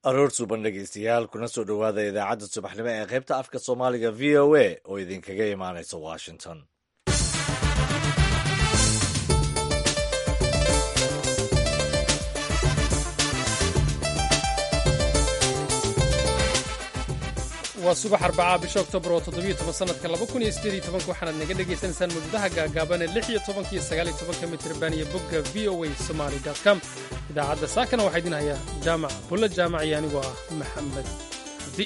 aroor suuban dhegeystayaal kuna soo dhowaada idaacadda subaxnimo ee qaybta afka soomaaliga v o a oo idinkaga imaanaysa washington waa subax arbacaa bisha oktoobar oo toddobiyo toban sanadka laba kun iyo siddeed iyo tobanka waxaanaad naga dhagaysanaysaan mawjadaha gaagaaban ee lix iyo tobanka iyo sagaal iyo tobanka mitirban iyo bogga v o a somaly com idaacadda saakana waxaa idin hayaa jaamac bulla jaamac iyo anigoo ah maxamed abdi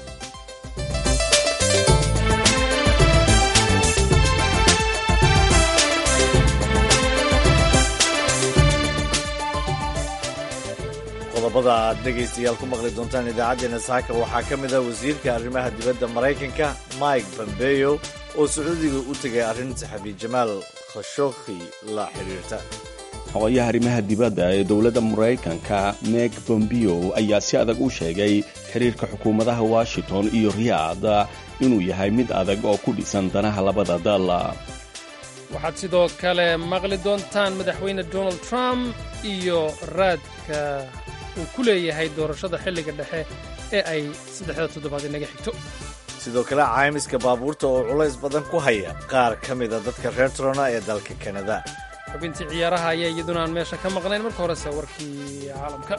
qodobada aad dhegaystayaal ku maqli doontaan idaacaddeenna saaka waxaa ka mid ah wasiirka arrimaha dibadda maraykanka mike pompeo oo sacuudiga u tegay arrin saxafi jamaal khashokhi la xidhiirta xogayaha arrimaha dibadda ee dowladda maraykanka meg bombeo ayaa si adag u sheegay xiriirka xukuumadaha washington iyo riyaad inuu yahay mid adag oo ku dhisan danaha labada dal waxaad sidoo kale maqli doontaan madaxweyne donald trump iyo raadka uu ku leeyahay doorashada xilliga dhexe ee ay saddexda toddobaad inaga xigto sidoo kale caymiska baabuurta oo culays badan ku haya qaar ka mida dadka reer trona ee dalka kanada xubintii ciyaaraha ayaa iyaduna aan meesha ka maqnayn marka horese warkii caalamka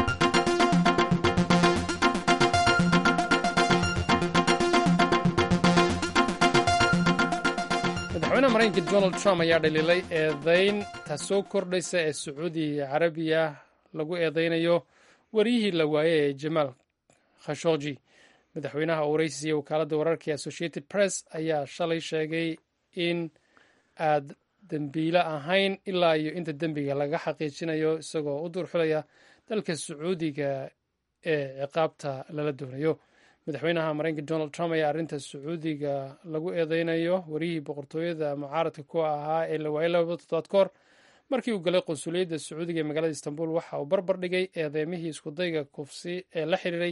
madaxweynaha maraykanka donald trump ayaa dhaliilay eedayn taasoo kordhaysa ee sacuudi carabiya lagu eedaynayo wariyihii la waayey ee jamaal khashogji madaxweynaha oo waraysiiya wakaaladda wararka ee associated press ayaa shalay sheegay in aad dembiile ahayn ilaa iyo inta dembiga laga xaqiijinayo isagoo u duurxulaya dalka sacuudiga ee ciqaabta lala doonayo madaxweynaha maraykanka donald trump ayaa arrinta sacuudiga lagu eedeynayo wariyihii boqortooyada mucaaradka ku ahaa ee la waayay laba toddobaad ka hor markii uu galay qunsuliyadda sacuudiga ee magaalada istanbul waxa uu barbar dhigay eedeymihii iskudayga kufsi ee la xiriiray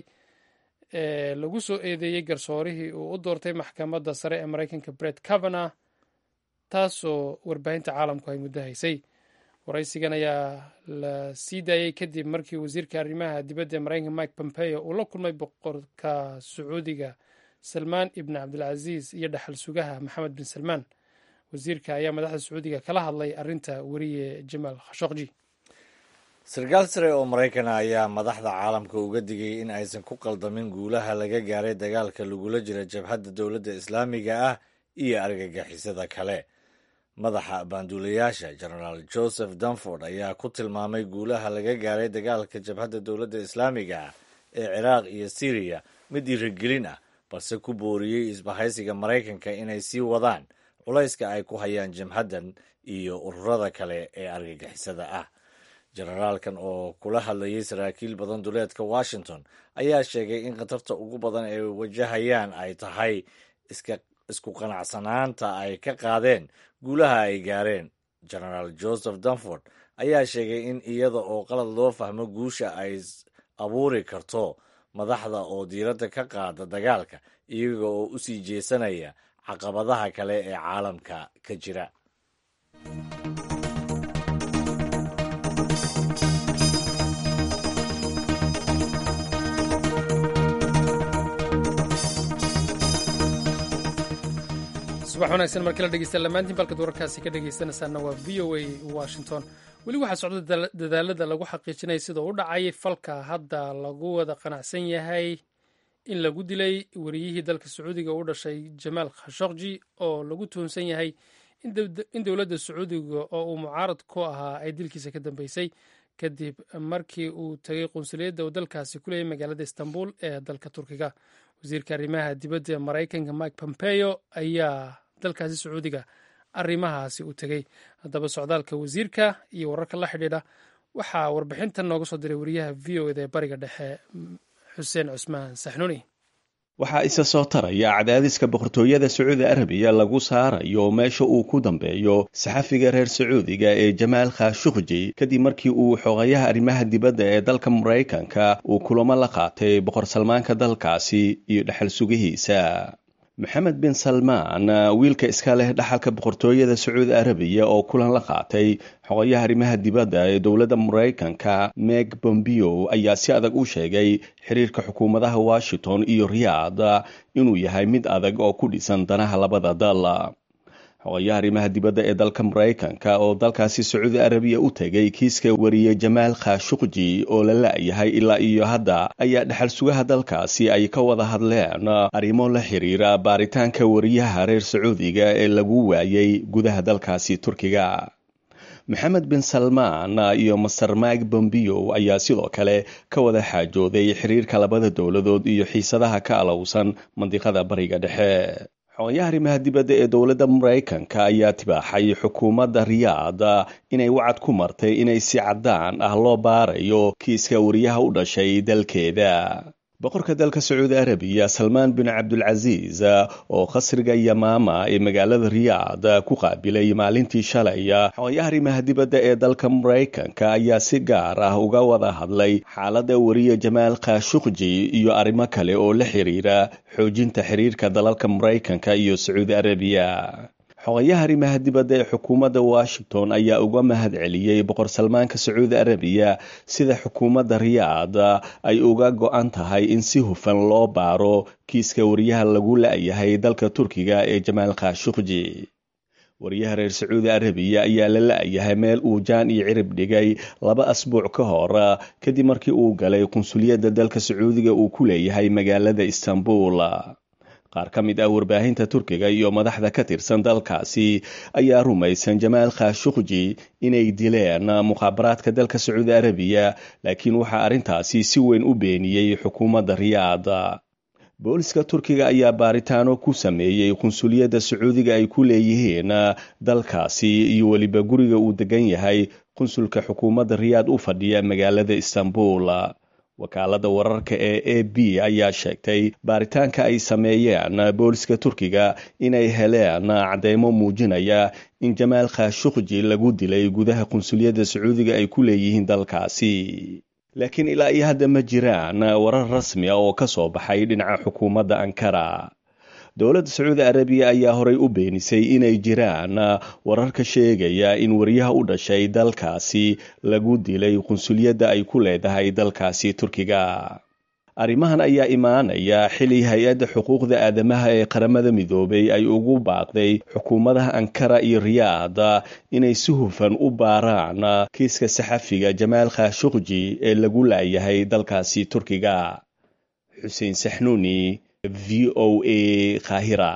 ee lagu soo eedeeyey garsoorihii uu u doortay maxkamadda sare ee maraykanka bret cavana taasoo warbaahinta caalamku ay muddo haysay waraysigan ayaa la sii daayey kadib markii wasiirka arrimaha dibadda ee maraykanka mike pompeo uu la kulmay boqorka sacuudiga salmaan ibn cabdilcasiis iyo dhaxal sugaha maxamed bin salmaan wasiirka ayaa madaxda sacuudiga kala hadlay arrinta weriye jamaal khashokji sarkaal sare oo maraykana ayaa madaxda caalamka uga digay in aysan ku qaldamin guulaha laga gaaray dagaalka lagula jira jabhadda dowladda islaamiga ah iyo argagixisada kale madaxa baanduulayaasha genaraal joseph dunford ayaa ku tilmaamay guulaha laga gaaray dagaalka jabhadda dowladda islaamiga ah ee ciraaq iyo siriya mid dhiirigelin ah balse ku booriyey isbahaysiga maraykanka inay sii wadaan culayska ay ku hayaan jabhaddan iyo ururada kale ee argagixisada ah generaalkan oo kula hadlayay saraakiil badan duleedka washington ayaa sheegay in khatarta ugu badan ay wajahayaan ay tahay isku qanacsanaanta ay ka qaadeen guulaha ay gaareen genaraal joseph dunford ayaa sheegay in iyada oo qalad loo fahmo guusha ay abuuri karto madaxda oo diiradda ka qaada dagaalka iyaga oo u sii jeesanaya caqabadaha kale ee caalamka ka jira subax wanaagsan markii la dhegeysta lamaantiin balkad wararkaasi ka dhegeysanaysaana waa v o a washington weli waxaa socda dadaalada lagu xaqiijinaya sida u dhacay falka hadda lagu wada qanacsan yahay in lagu dilay wariyihii dalka sacuudiga u dhashay jamaal khashokji oo lagu tuhunsan yahay in dowladda sacuudiga oo uu mucaarad ku ahaa ay dilkiisa ka dambeysay kadib markii uu tegay qunsuliyadda uu dalkaasi ku leeyay magaalada istanbul ee dalka turkiga wasiirka arrimaha dibadda ee maraykanka mike pompeo ayaa dalkaasi sacuudiga arrimahaasi u tegey haddaba socdaalka wasiirka iyo wararka la xidhiidha waxaa warbixintan nooga soo diray wariyaha v o eda ee bariga dhexe xuseen cusmaan saxnuuni waxaa isa soo taraya cadaadiska boqortooyada sacuudi arabiya lagu saarayo meesha uu ku dambeeyo saxafiga reer sacuudiga ee jamaal khashukji kadib markii uu xogayaha arrimaha dibadda ee dalka maraykanka uu kulamo la qaatay boqor salmaanka dalkaasi iyo dhexal sugihiisa maxamed bin salmaan wiilka iska leh dhaxalka boqortooyada sacuudi arabiya oo kulan la qaatay xogayaha arrimaha dibadda ee dowladda maraykanka meg bombeo ayaa si adag u sheegay xiriirka xukuumadaha washington iyo riyaad inuu yahay mid adag oo ku dhisan danaha labada dal xogayaha arrimaha dibadda ee dalka maraykanka oo dalkaasi sacuudi arabiya u tegay kiiska wariye jamaal khashuqji oo la la-yahay ilaa iyo hadda ayaa dhexal sugaha dalkaasi ay ka wada hadleen arrimo la xiriira baaritaanka wariyaha reer sacuudiga ee lagu waayay gudaha dalkaasi turkiga maxamed bin salmaan iyo master mike bombeo ayaa sidoo kale ka wada xaajooday xiriirka labada dowladood iyo xiisadaha ka alowsan mandiqada bariga dhexe xogayaha arrimaha dibadda ee dowladda maraykanka ayaa tibaaxay xukuumadda riyaad inay wacad ku martay inay si caddaan ah loo baarayo kiiska wariyaha u dhashay dalkeeda boqorka dalka sacuudi arabiya salmaan bin cabdulcasiis oo khasriga yamaama ee magaalada riyaad ku qaabilay maalintii shalay xogayaha arrimaha dibadda ee dalka maraykanka ayaa si gaar ah uga wada hadlay xaaladda wariye jamaal khashuqji iyo arrimo kale oo la xiriira xoojinta xiriirka dalalka maraykanka iyo sacuudi arabiya xogayaha arrimaha dibadda ee xukuumadda washington ayaa uga mahad celiyey boqor salmaanka sacuudi arabiya sida xukuumadda riyaad ay uga go-an tahay in si hufan loo baaro kiiska wariyaha lagu la-yahay dalka turkiga ee jamaal khashuqji wariyaha reer sacuudi arabiya ayaa la la-yahay meel uu jaan iyo cirib dhigay laba asbuuc ka hor kadib markii uu galay qunsuliyadda dalka sacuudiga uu ku leeyahay magaalada istanbul qaar ka mid ah warbaahinta turkiga iyo madaxda ka tirsan dalkaasi ayaa rumaysan jamaal khashuqji inay dileen mukhaabaraadka dalka sacuudi arabiya laakiin waxaa arrintaasi si weyn u beeniyey xukuumadda riyaad booliska turkiga ayaa baaritaano ku sameeyey qunsuliyadda sacuudiga ay ku leeyihiin dalkaasi iyo weliba guriga uu degan yahay qunsulka xukuumadda riyaad u fadhiya magaalada istanbul wakaaladda wararka ee a b ayaa sheegtay baaritaanka ay sameeyeen booliska turkiga inay heleen cadeymo muujinaya in jamaal khashuqji lagu dilay gudaha qunsuliyadda sacuudiga ay ku leeyihiin dalkaasi laakiin ilaa iyo hadda ma jiraan warar rasmi ah oo ka soo baxay dhinaca xukuumadda ankara dowladda sacuudi arabiya ayaa horey u beenisay inay jiraan wararka sheegaya in wariyaha u dhashay dalkaasi lagu dilay qunsuliyadda ay ku leedahay dalkaasi turkiga arrimahan ayaa imaanaya xili hay-adda xuquuqda aadamaha ee qaramada midoobay ay ugu baaqday xukuumadaha ankara iyo riyaad inay si hufan u baaraan kiiska saxafiga jamaal khashuqji ee lagu laayahay dalkaasi turkiga xuseen saxnuuni v o a khahira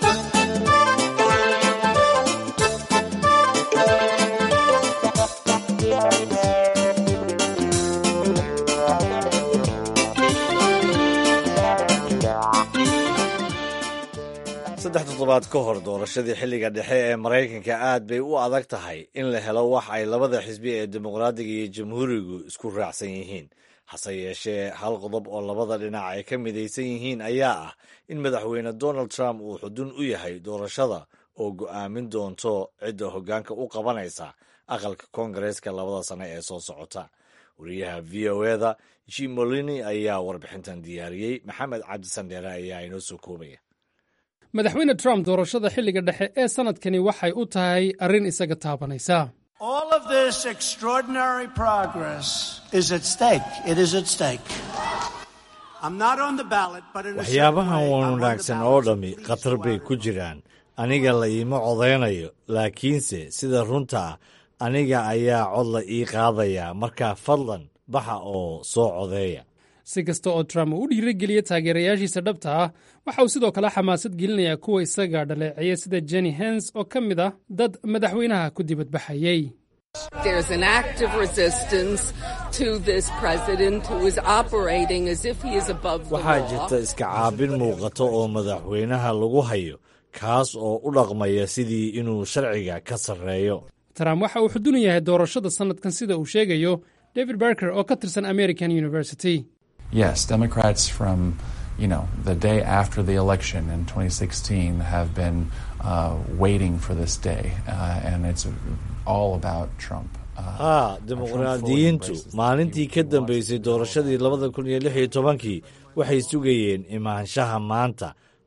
saddex toddobaad ka hor doorashadii xilliga dhexe ee maraykanka aad bay u adag tahay in la helo wax ay labada xisbi ee dimuqraadiga iyo jamhuurigu isku raacsan yihiin hase yeeshee hal qodob oo labada dhinac ay ka midaysan yihiin ayaa ah in madaxweyne donald trump uu xudun u yahay doorashada oo go'aamin doonto cidda hoggaanka u qabanaysa aqalka koongareeska labada sane ee soo socota wariyaha v o eda jim molini ayaa warbixintan diyaariyey maxamed cabdisandheere ayaa inoo soo koobaya madaxweyne trump doorashada xilliga dhexe ee sannadkani waxay u tahay arrin isaga taabanaysa All of this extraordinary progress is at stake. It is at stake. I'm not on the ballot, but in a certain waxyaabahan way, wan I'm on the wanaagsan ballot oo as a dhammi police khatar bay warrior. ku jiraan aniga la iima codaynayo laakiinse sida runta ah aniga ayaa cod la ii qaadaya markaa fadlan baxa oo soo codeeya si kasta oo trump uu u dhiirageliya taageerayaashiisa dhabta ah waxa uu sidoo kale xamaasad gelinayaa kuwa isaga dhaleeceeya sida jenny hens oo ka mid ah dad madaxweynaha ku dibadbaxayey There's an active resistance to this president who is operating as if he is above the waxaa law. jirta iska caabin muuqato oo madaxweynaha lagu hayo kaas oo u dhaqmaya sidii inuu sharciga ka sarreeyo trump waxa uu xudun yahay doorashada sannadkan sida uu sheegayo david barker oo ka tirsan american university Yes, Democrats from you know the day after the election in 2016 have been uh, waiting for this day, uh, and it's all about Trump. Uh, haa Trump fully dimuqraadiyiintu embraces the maalintii view ka he wants dambaysay to doorashadii labada kun iyo lix iyo tobankii waxay sugayeen imaanshaha maanta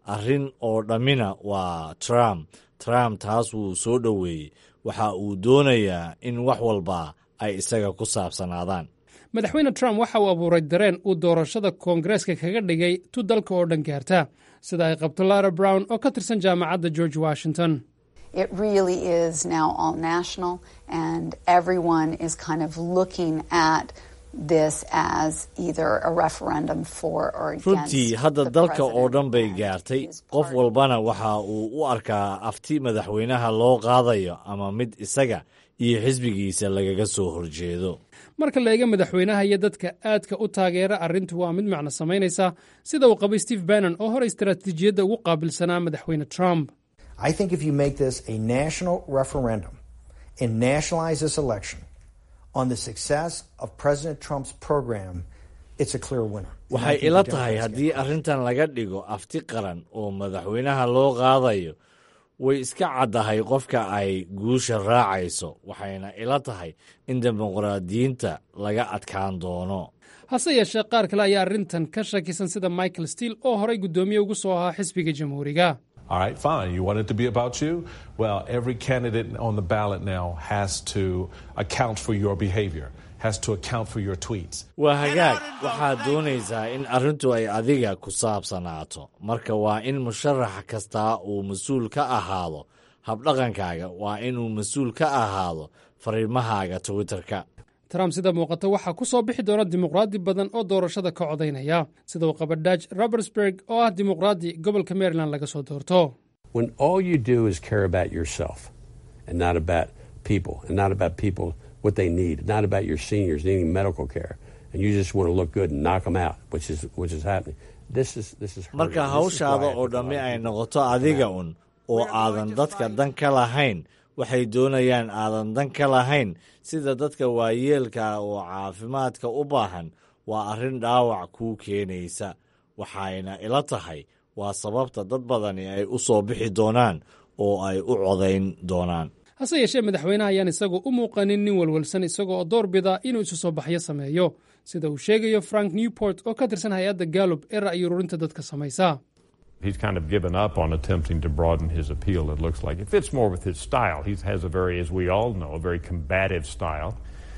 arrin oo dhammina waa trump trump taas wuu soo dhoweeyey waxa uu doonayaa in wax walba ay isaga ku saabsanaadaan madaxweyne trump waxa uu abuuray dareen uu doorashada koongareeska kaga dhigay tu dalka oo dhan gaarta sida ay qabto lara brown oo ka tirsan jaamacadda george washington It really is now all national, and everyone is kind of looking at this as either a referendum for or against. runtii hadda the dalka oo president dhan bay and gaartay his qof party. walbana waxa uu u arkaa afti madaxweynaha loo qaadayo ama mid isaga iyo xisbigiisa lagaga soo horjeedo marka la eega madaxweynaha iyo dadka aadka u taageera arrintu waa mid macno samaynaysa sida uu qabay steve bannon oo hore istaraatiijiyadda ugu qaabilsanaa madaxweyne trump I think if you make this a national referendum and nationalize this election on the success of President Trump's program, it's a clear winner. And I waxay think the ila tahay Democrats get haddii arrintan laga dhigo afti qaran oo madaxweynaha loo qaadayo way iska caddahay qofka ay guusha raacayso waxayna ila tahay in dimuqraadiyiinta laga adkaan doono hase yeeshee qaar kale ayaa arrintan ka shakisan sida michael steele oo horay guddoomiye ugu soo ahaa xisbiga jamhuuriga All right, fine. You want it to be about you? Well, every candidate on the ballot now has to account for your behavior, has to account for your tweets. waa hagaag waxaad doonaysaa in arrintu ay adiga ku saabsanaato marka waa in musharax kastaa uu mas-uul ka ahaado habdhaqankaaga waa inuu mas-uul ka ahaado fariimahaaga twitterka trump sida muuqata waxaa ku soo bixi doona dimuqraadi badan oo doorashada ka codaynaya sida uu qaba daj robertsburg oo ah dimuqraadi gobolka maryland laga soo doorto when all you do is care about yourself and not about people and not about people what they need, not about your seniors needing medical care, and you just want to look good and knock them out, which is which is happening. This is this is hurting. marka This is hawshaada why I oo think a lot dhammi of ay people- noqoto adiga un oo aadan dadka dan ka lahayn waxay doonayaan aadan dan ka lahayn sida dadka waayeelka oo caafimaadka u baahan waa arrin dhaawac kuu keenaysa waxayna ila tahay waa sababta dad badani ay u soo bixi doonaan oo ay u codayn doonaan hase yeeshee madaxweynaha ayaan isagu u muuqanin nin walwalsan isagoo door bida inuu isu soo baxyo sameeyo sida uu sheegayo frank newport oo ka tirsan hay-adda gallup ee ra'yi ururinta dadka samaysa He's kind of given up on attempting to broaden his appeal, it looks like. It fits more with his style. He has a very, as we all know, a very combative style.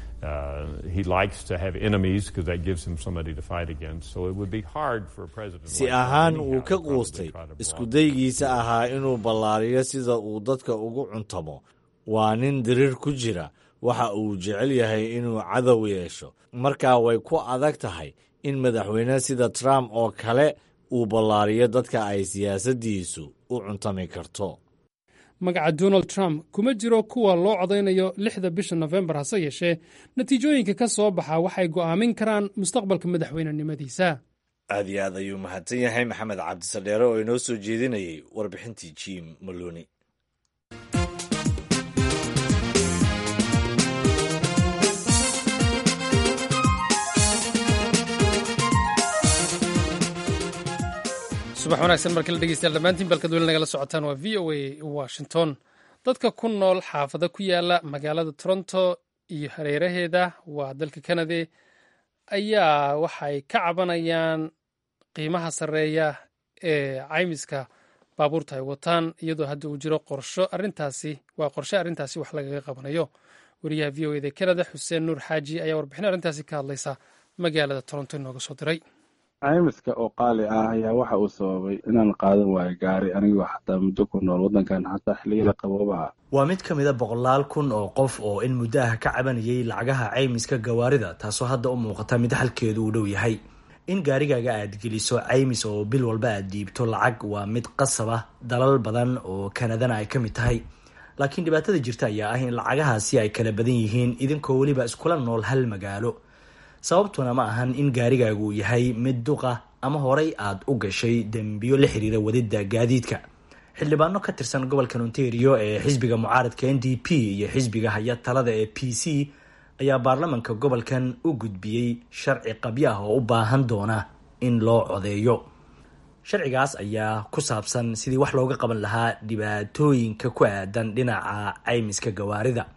Uh, he likes to have enemies because that gives him somebody to fight against. So it would be hard for a president. si like Trump ahaan anyhow wuu to ka probably quustay try to isku broaden. daygiisa ahaa inuu ballaariyo sida uu dadka ugu cuntamo waa nin diriir ku jira waxa uu jecel yahay inuu cadow yeesho markaa way ku adag tahay in madaxweyne sida trump oo kale uu ballaariyo dadka ay siyaasaddiisu u cuntami karto magaca donald trump kuma jiro kuwa loo codaynayo lixda bisha nofembar hase yeeshee natiijooyinka ka soo baxa waxay go'aamin karaan mustaqbalka madaxweynenimadiisa aad iyo aad ayuu mahadsan yahay maxamed cabdisadheere oo inoo soo jeedinayay warbixintii jim maloni subax wanaagsan markala dhegeystayaal dhammaantiin balkad weli nagala socotaan waa v o a washington dadka ku nool xaafado ku yaala magaalada toronto iyo hareeraheeda waa dalka canada ayaa waxay ka cabanayaan qiimaha sarreeya ee caymiska baabuurta ay wataan iyadoo hadda uu jiro qorsho arintaasi waa qorshe arrintaasi wax lagaga qabanayo wariyaha v o eda canada xuseen nuur xaaji ayaa warbixin arrintaasi ka hadlaysa magaalada toronto inooga soo diray caymiska oo qaali ah ayaa waxa uu sababay inaan qaadan waayo gaari anigoo xataa muddo ku nool waddankan xataa xilliyada qabooba ah waa mid ka mida boqolaal kun oo qof oo in muddo ah ka cabanayay lacagaha caymiska gawaarida taasoo hadda u muuqata mid xalkeedu uu dhow yahay in gaarigaaga aad geliso caymis oo bil walba aad dhiibto lacag waa mid qasab ah dalal badan oo kanadana ay ka mid tahay laakiin dhibaatada jirta ayaa ah in lacagahaasi ay kala badan yihiin idinkoo weliba iskula nool hal magaalo sababtuna ma ahan in gaarigaagu uu yahay mid duqa ama horay aad u gashay dembiyo la xiriira wadida gaadiidka xildhibaano ka tirsan gobolka ontario ee xisbiga mucaaradka n d p iyo xisbiga haya talada ee p c ayaa baarlamanka gobolkan u gudbiyey sharci qabyo ah oo u baahan doona in loo codeeyo sharcigaas ayaa ku saabsan sidii wax looga qaban lahaa dhibaatooyinka ku aadan dhinaca caymiska gawaarida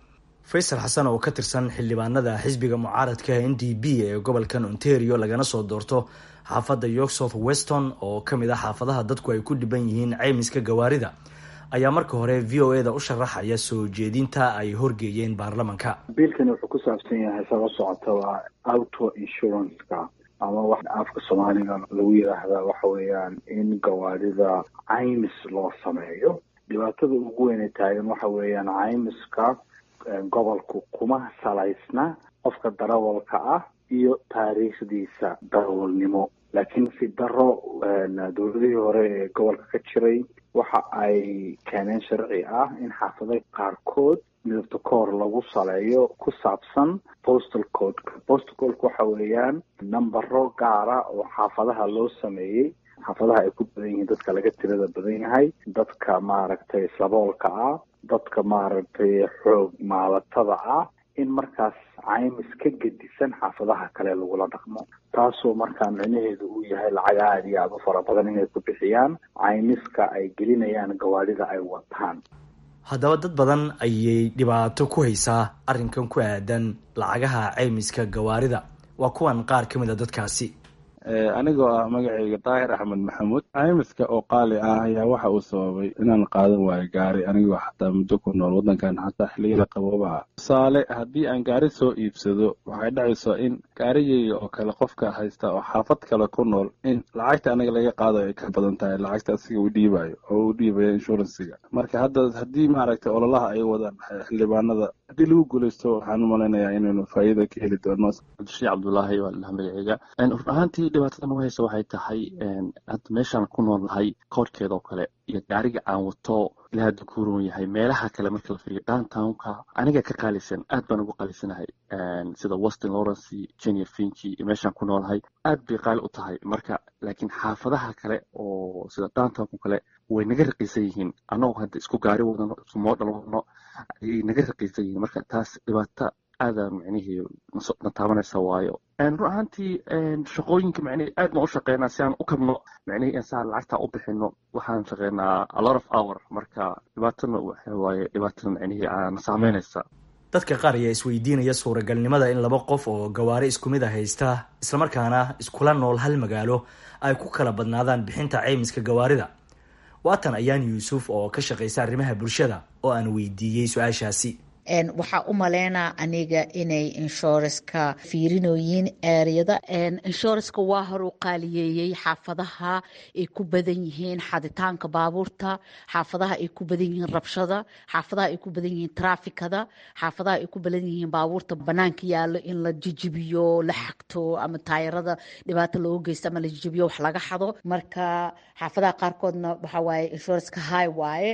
faysal xasan oo ka tirsan xildhibaanada xisbiga mucaaradka n d b ee gobolkan ontario lagana soo doorto xaafadda york south weston oo ka mid ah xaafadaha dadku ay ku dhiban yihiin caymiska gawaarida ayaa marka hore v o e da u sharaxaya soo jeedinta ay horgeeyeen baarlamanka biilkani wuxuu ku saabsan yahay saba socota waa auto insurance-ka ama wax afka soomaaliga lagu yidhaahda waxa weeyaan in gawaarida caymis loo sameeyo dhibaatada ugu weyne taagan waxa weeyaan caymiska gobolku kuma salaysna qofka darawalka ah iyo taariikhdiisa darawalnimo laakiin si daro dowladihii hore ee gobolka ka jiray waxa ay keeneen sharci ah in xaafado qaarkood midabta koor lagu saleeyo ku saabsan postal codeka postal codeka waxa weeyaan nambaro gaara oo xaafadaha loo sameeyey xaafadaha ay ku badan yihiin dadka laga tirada badan yahay dadka maaragtay saboolka ah dadka maaragtay xoog maalatada ah in markaas caymis ka gedisan xaafadaha kale lagula dhaqmo taasoo markaa micnaheedu uu yahay lacag aada iyo aada u fara badan inay ku bixiyaan caymiska ay gelinayaan gawaadhida ay wataan haddaba dad badan ayay dhibaato ku haysaa arrinkan ku aadan lacagaha caymiska gawaarida waa kuwan qaar ka mid a dadkaasi anigoo ah magacayga daahir axmed maxamuud caymiska oo qaali ah ayaa waxa uu sababay inaan qaadan waayo gaari anigoo xataa muddo ku nool waddankan xataa xilliyada qabooba ah tusaale haddii aan gaari soo iibsado waxay dhacaysaa in gaarigayga oo kale qofka haysta oo xaafad kale ku nool in lacagta aniga laga qaadayo ay ka badan tahay lacagta asiga uu dhiibayo oo uu dhiibayo inshuransiga marka hadda haddii maaragtay ololaha ay wadaan xildhibaanada haddii lagu guulaysto waxaan u malaynayaa inaynu faa'iida ka heli doono abdishii cabdullaahi waa ladhaha magaceyga run ahaantii dhibaatada nagu haysa waxay tahay hadda meeshaan ku nool nahay koorkeeda oo kale iyo gaariga aan wato ilaa hadda ku roon yahay meelaha kale marka la fiiriyo downtownka aniga ka qaalisan aad baan ugu qaalisanahay sida weston lawrence jenior finchi iyo meeshaan ku noolahay aad bay qaali u tahay marka laakiin xaafadaha kale oo sida downtownka kale way naga raqiisan yihiin annagoo hadda isku gaari wadano isku moodhal wadano ayay naga raqiisan yihiin marka taas dhibaato aada micnihii na taabanaysa waayo run ahaantii shaqooyinka micnihii aad baan u shaqeynaa si aan u kabno micnihii in saan lacagtaa u bixino waxaan shaqeynaa a lot of hour marka dhibaatana waxa waaye dhibaatada micnihii na saameynaysa dadka qaar ayaa isweydiinaya suuragalnimada in laba qof oo gawaari isku mid a haysta islamarkaana iskula nool hal magaalo ay ku kala badnaadaan bixinta caymiska gawaarida waatan ayaan yuusuf oo ka shaqaysa arrimaha bulshada oo aan weydiiyey su-aashaasi waxaa u maleynaa aniga inay inshoranska fiirinoyiin eeryada inshoranska waa horu qaaliyeeyey xaafadaha ay ku badan yihiin xaditaanka baabuurta xaafadaha ay ku badan yihiin rabshada xaafadaha ay ku badan yihiin trafikada xaafadaha ay ku badan yihiin baabuurta banaanka yaalo in la jijibiyo la xagto ama taayarada dhibaato looga geysto ama la jijibiyo wax laga xado marka xaafadaha qaarkoodna waxaa waaye inshoranska high waaye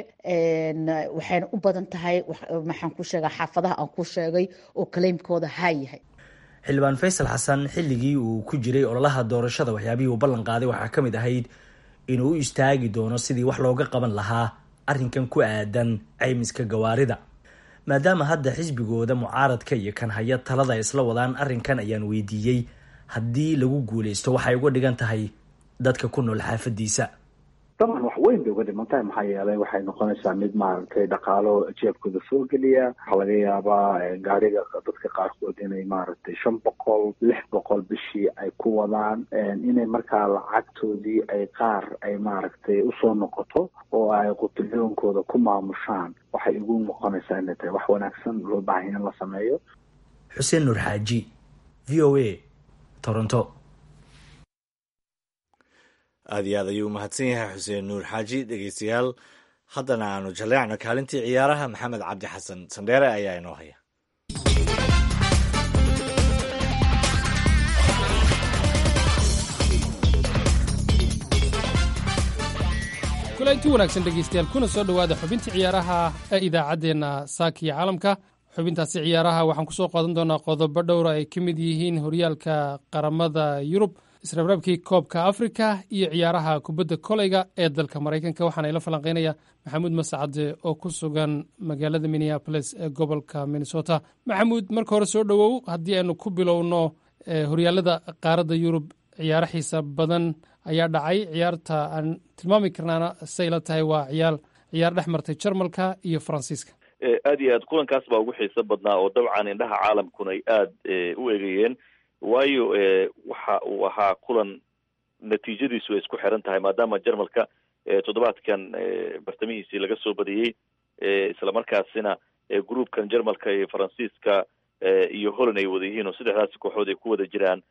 waxayna u badan tahay maxaan ku sheegaa xaafadaha aan ku sheegay oo kaleymkooda haa yahay xildhibaan faysal xasan xilligii uu ku jiray ololaha doorashada waxyaabihii uu ballan qaaday waxaa ka mid ahayd inuu u istaagi doono sidii wax looga qaban lahaa arrinkan ku aadan caymiska gawaarida maadaama hadda xisbigooda mucaaradka iyo kan haya talada ay isla wadaan arrinkan ayaan weydiiyey haddii lagu guuleysto waxay uga dhigan tahay dadka ku nool xaafadiisa daban wax weyn bay uga dhiman tahay maxaa yeelay waxay noqonaysaa mid maaragtay dhaqaalo jeebkooda soo geliya waxaa laga yaabaa gaariga dadka qaarkood inay maaragtay shan boqol lix boqol bishii ay ku wadaan inay markaa lacagtoodii ay qaar ay maaragtay usoo noqoto oo ay qutiliyoonkooda ku maamushaan waxay igu noqonaysaa inay tahay wax wanaagsan loo baahanya in la sameeyo xuseen nuur xaaji v o a toronto aad iyo aad ayuu u mahadsan yahay xuseen nuur xaaji dhegeystayaal haddana aanu jaleecno kaalintii ciyaaraha maxamed cabdi xasan sandheere ayaa inoo haya kulanti wanaagsan dhegeystayaal kuna soo dhowaada xubintii ciyaaraha ee idaacaddeenna saaka iyo caalamka xubintaasi ciyaaraha waxaan ku soo qaadan doonaa qodobo dhowra ay ka mid yihiin horyaalka qaramada yurub israbraabkii koobka afrika iyo ciyaaraha kubadda koleyga ee dalka maraykanka waxaana ila falanqeynaya maxamuud mascade oo ku sugan magaalada minneabolis ee gobolka minnesota maxamuud marka hore soo dhowow haddii aynu ku bilowno horyaalada qaaradda yurub ciyaaro xiisa badan ayaa dhacay ciyaarta aan tilmaami karnaana say la tahay waa ciyaal ciyaar dhex martay jarmalka iyo faransiiska aad iyo aad kulankaas baa ugu xiiso badnaa oo dabcan indhaha caalamkuna ay aada u egayeen waayo waxa uu ahaa kulan natiijadiisu ay isku xiran tahay maadaama jarmalka toddobaadkan bartamihiisii laga soo badiyey islamarkaasina groupkan jarmalka iyo faransiiska iyo holland ay wada yihiin oo saddexdaasi kooxood ay ku wada jiraan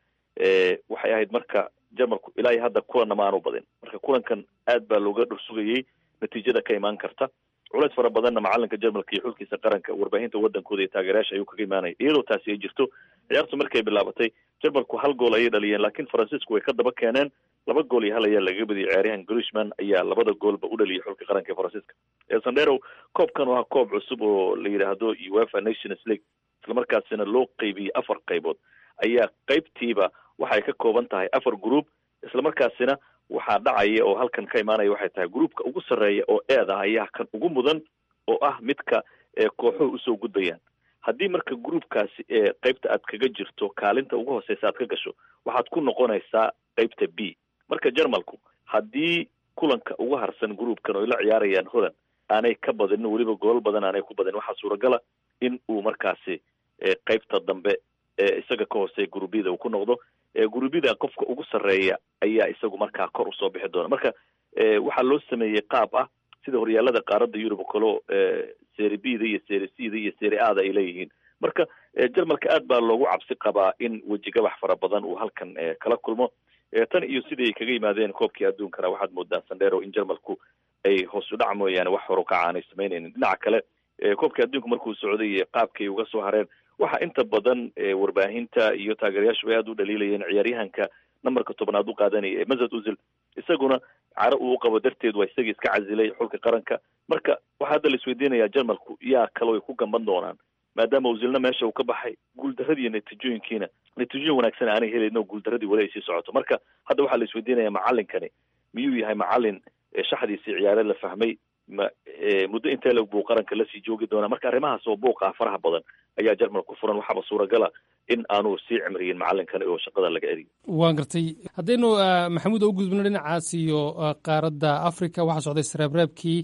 waxay ahayd marka jarmalku ilaa iyo hadda kulanna ma aanu badin marka kulankan aad baa looga dhursugayey natiijada ka imaan karta culeys fara badanna macalinka jarmalka iyo xulkiisa qaranka warbaahinta wadankooda iyo taageerayaasha ayuu kaga imaanaya iyadoo taasi ay jirto ciyaartu markay bilaabatay jarmalku hal gool ayay dhaliyeen laakiin faransiisku way ka daba keeneen laba gool iyo hal ayaa lagaga badiyay ciyaaryahan grishman ayaa labada goolba u dhaliyay xulka qaranka ee faransiiska sandero koobkan waa koob cusub oo la yidhaahdo uefa nations league islamarkaasina loo qeybiyey afar qaybood ayaa qaybtiiba waxay ka kooban tahay afar group islamarkaasina waxaa dhacaya oo halkan ka imaanaya waxay tahay groupka ugu sarreeya oo eeda ayaa kan ugu mudan oo ah midka kooxuhu usoo gudbayaan haddii marka groupkaasi ee qaybta aad kaga jirto kaalinta ugu hooseysa aad ka gasho waxaad ku noqonaysaa qaybta b marka jarmalku haddii kulanka ugu harsan groupkan oo ay la ciyaarayaan holland aanay ka badinin weliba goolal badan aanay ku badinin waxaa suuragala in uu markaasi qaybta dambe isaga ka hooseeya gurubyada uu ku noqdo gurubyada qofka ugu sarreeya ayaa isagu markaa kor usoo bixi doona marka waxaa loo sameeyey qaab ah sida horyaalada qaaradda yurub kalo seri b da iyo seri c da iyo seri a da ay leeyihiin marka jarmalka aad baa loogu cabsi qabaa in wejigabax fara badan uu halkan kala kulmo tan iyo sidii ay kaga yimaadeen koobkii adduunkana waxaad moodaa sandero in jarmalku ay hoos u dhac mooyaane wax horukaca aanay samaynaynin dhinaca kale koobkii adduunka markuu socday qaabkay uga soo hareen waxaa inta badan warbaahinta iyo taageerayaashu ay aada u dhaliilayeen ciyaaryahanka nambarka tobnaad u qaadanaya ee mazad uzil isaguna caro uu qabo darteed waa isagii iska casilay xulka qaranka marka waxaa hadda la isweydiinayaa jarmalku yaa kaloo ay ku gamban doonaan maadaama uzilna meesha uu ka baxay guuldaradii iyo natiijooyinkiina natiijooyin wanaagsan aanay helayn oo guuldaradii weli ay sii socoto marka hadda waxaa la isweydiinaya macalinkani miyuu yahay macalin shaxdiisii ciyaareed la fahmay ma muddo intee leg buu qaranka lasii joogi doonaa marka arrimahaas oo buuqa faraha badan ayaa jarmal ku furan waxaaba suuragala in aanu sii cimriyin macalinkani oo shaqada laga eriyo waan gartay haddaynu maxamuud u gudbino dhinacaas iyo qaaradda africa waxaa socday sreebreebkii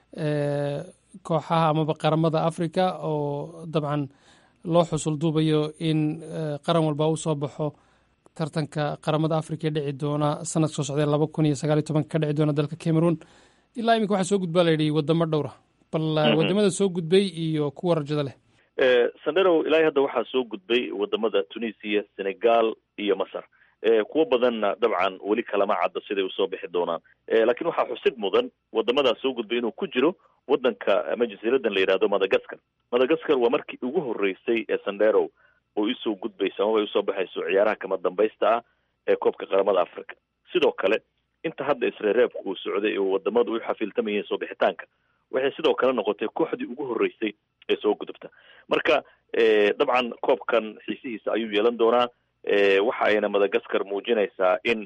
kooxaha amaba qaramada africa oo dabcan loo xusul duubayo in qaran walba u soo baxo tartanka qaramada africa ee dhici doona sanadka soo socdee laba kun iyo sagaaliyo tobanka ka dhici doona dalka cameroon ilaa iminka waxaa soo gudbaa la yidhi wadamo dhowra bal wadamada soo gudbay iyo kuwa rajada leh sandero ilaahay hadda waxaa soo gudbay wadamada tunisia senegal iyo masar kuwo badanna dabcan weli kalama cadda siday usoo bixi doonaan laakiin waxaa xusid mudan wadamadaa soo gudbay inuu ku jiro wadanka ama jasiiradan la yidhahdo madagascar madagascar waa markii ugu horeysay ee sandero oo isoo gudbayso amaba ay usoo baxayso ciyaaraha kama dambaysta ah ee koobka qaramada africa sidoo kale inta hadda isreereebku uu socday oo wadamadu u xafiiltamayeen soo bixitaanka waxay sidoo kale noqotay kooxdii ugu horeysay ee soo gudubta marka dabcan koobkan xiisihiisa ayuu yeelan doonaa waxa ayna madagascar muujinaysaa in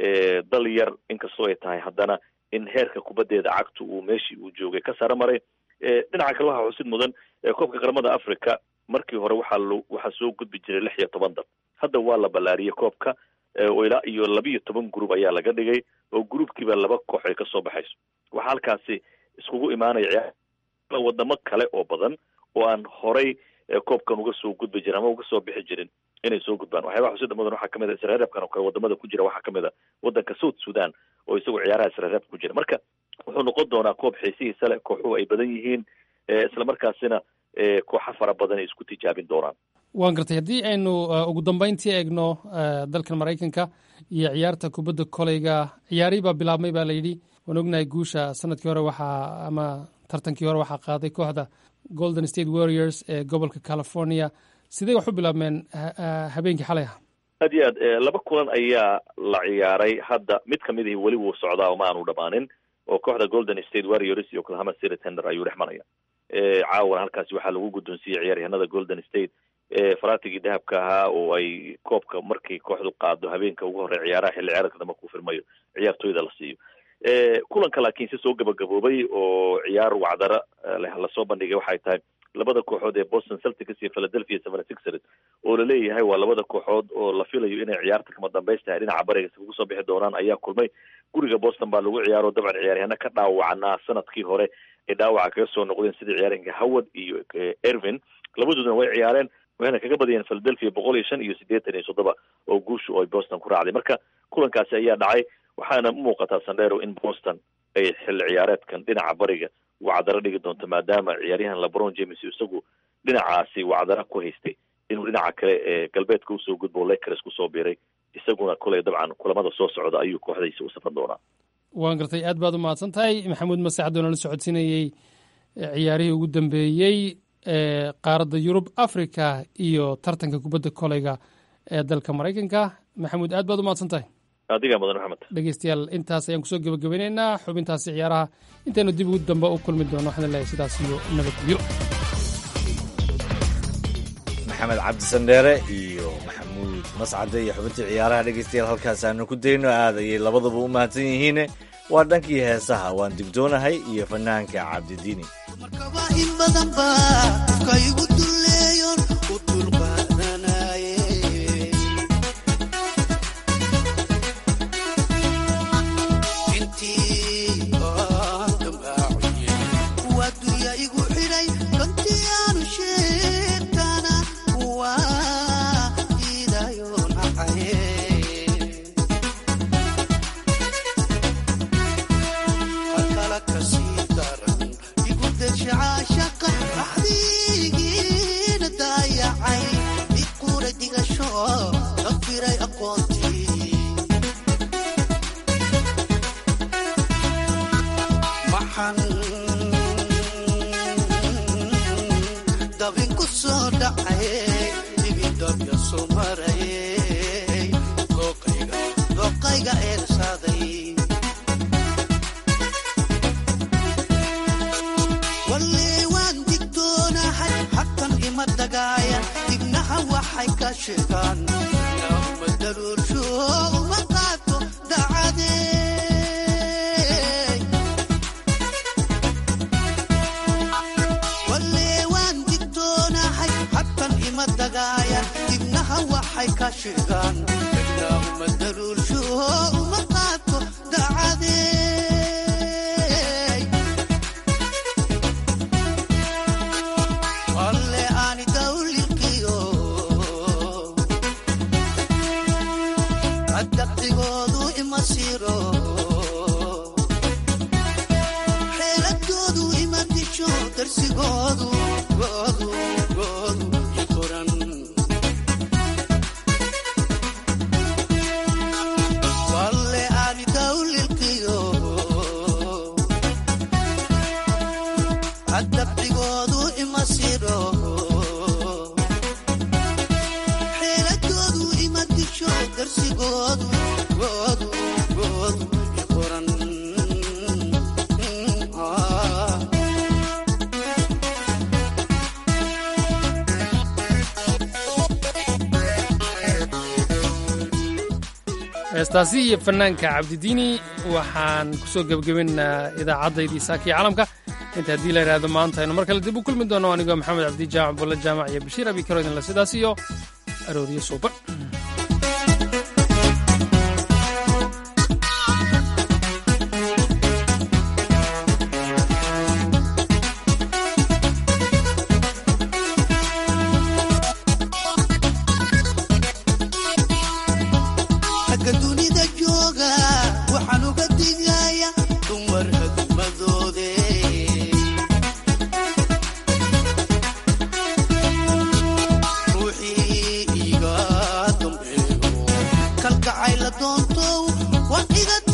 dal yar inkastoo ay tahay haddana in heerka kubaddeeda cagtu uu meeshii uu joogay ka saro maray dhinaca kale waxaa xusid mudan koobka qaramada africa markii hore waxaa lo waxaa soo gudbi jiray lix iyo toban dal hadda waa la ballaariyey koobka oo ilaa iyo labiiyo toban group ayaa laga dhigay oo groupkiiba laba koox ay kasoo baxayso waxaa halkaasi iskugu imaanaya wadamo kale oo badan oo aan horay koobkan uga soo gudbi jirin ama uga soo bixi jirin inay soo gudbaan waxyaabaha xusida mudan waxaa kamid a isreereebkan oo kale wadamada ku jira waxaa kamid a wadanka south sudan oo isagu ciyaaraha isreereebka ku jira marka wuxuu noqon doonaa koob xiisihiisa leh kooxuhu ay badan yihiin islamarkaasina kooxa fara badan ay isku tijaabin doonaan waan gartay haddii aynu ugu dambeyntii eegno dalkan maraykanka iyo ciyaarta kubadda koleyga ciyaarihii baa bilaabmay baa layidhi waan ognahay guusha sanadkii hore waxaa ama tartankii hore waxaa qaaday kooxda golden state warriors ee gobolka california sidee wax u bilaabmeen habeenkii xalay ah aad iyo aad laba kulan ayaa la ciyaaray hadda mid kamid ihi weli wuu socdaa oo ma aanu dhamaanin oo kooxda golden state warriors iyo oklahoma city tender ayuu dhex maraya caawana halkaasi waxaa lagu guddoonsiiyey ciyaaryahanada golden state faratigii dahabka ahaa oo ay koobka markay kooxdu qaado habeenka ugu horey ciyaaraha xilli ciyaareedka dambe ku firmayo ciyaartooyda la siiyo kulanka laakiin si soo gabagaboobay oo ciyaar wacdara leh lasoo bandhigay waxay tahay labada kooxood ee boston celtics iyo philadelphia seventy sixers oo laleeyahay waa labada kooxood oo la filayo inay ciyaarta kama dambaystahay dhinaca bariga iskugu soo bixi doonaan ayaa kulmay guriga boston baa lagu ciyaaro dabcan ciyaaryahano ka dhaawacnaa sanadkii hore ay dhaawaca kaga soo noqdeen sidii ciyaaryahanka howard iyo ervin labadooduna way ciyaareen waxayna kaga badiyeen philadelphia boqol iyo shan iyo siddeetan iyo toddoba oo guushu ay boston ku raacday marka kulankaasi ayaa dhacay waxaana u muuqataa sandero in boston ay xilli ciyaareedkan dhinaca bariga wacdaro dhigi doonto maadaama ciyaaryahan lebron james isagu dhinacaasi wacdara ku haystay inuu dhinaca kale ee galbeedka usoo gudbo lakers kusoo biiray isaguna koley dabcan kulamada soo socda ayuu kooxdaysa u safan doonaa waan gartay aad baad u mahadsan tahay maxamuud masaxad oo nala socodsiinayey ciyaarihii ugu dambeeyey ee qaaradda yurub africa iyo tartanka kubadda koleyga ee dalka maraykanka maxamuud aad baad u mahadsan tahay adigaa mudan maxamed dhegeystayaal intaas ayaan kusoo gebagabeyneynaa xubintaasi ciyaaraha intaynu dib ugu dambe u kulmi doono waxaan leeyahay sidaas iyo nabadgelyo maxamed cabdi sandheere iyo maxamuud mascade iyo xubintii ciyaaraha dhegeystayaal halkaas aanu ku dayno aad ayay labaduba u mahadsan yihiine waa dhankii heesaha waan digdoonahay iyo fanaanka cabdidiini in badan baa qofka igu duleeyon u dulqaadanaye intii aan dambaaciye waa dunya igu xidhay runtii aanu sheegtana waa diidayo nacaye halkala kasii daran igu deshacaashaqa axdigiina daayacay iqura digasho dafiray aqoontii maxan dabin ku soo dhacaye dibidabya soo maraye dooqayga eersaaday walle waan digtoonahay xaqan ima dagaaya dibnaha waxay ka sheegaan ma daruursho uma qaato dacadee walle waan digtoonahay xaqan ima dagaaya dibnaha waxay ka sheegaan ma daruursho uma qaato dacadee alle aani dawlikiyo adaqdigoodu ima siro xeeladoodu ima disho darsigoodu goodu goodu i qoran walle aani dawlikiyo adaqdigoodu ima siro xeeladoodu ima disho darsigoodu goodu goodu i qoran Ah. heestaasi iyo fanaanka cabdidiini waxaan kusoo gebagabeynaa idaacaddaydii saakii caalamka inta haddii la yidhaahdo maanta aynu mar kale dib u kulmi doono anigoo maxamed cabdi jaamac bulle jaamac iyo bashiir abi karo idinle sidaas iyo arooriyo suuban ragga dunida jooga waxaan uga digaya dumar hadmadoode ruuxii iga dambeeyo kalgacay la doonto waa iga